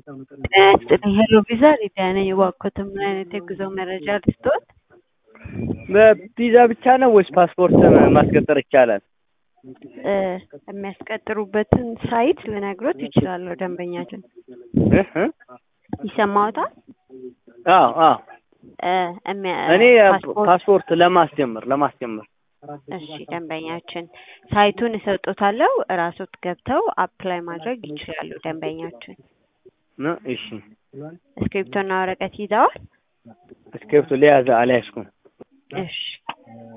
ጤና ይስጥልኝ ሄሎ ቪዛ ሊዲያ ነኝ። እባክዎትን ምን አይነት የጉዞ መረጃ ልስጥዎት? በቪዛ ብቻ ነው ወይስ ፓስፖርት ማስቀጠር ይቻላል? እ የሚያስቀጥሩበትን ሳይት ልነግሮት ይችላለሁ። ደንበኛችን እ እ ይሰማዎታል? አዎ አዎ እ የሚያ- እኔ ፓስፖርት ፓስፖርት ለማስጀመር ለማስጀመር እሺ ደንበኛችን ሳይቱን እሰጦታለሁ እራስዎት ገብተው አፕላይ ማድረግ ይችላሉ። ደንበኛችን ነው። እሺ እስክሪብቶና ወረቀት ይዘዋል? እስክሪብቶ ሊያዘ አልያዝኩም። እሺ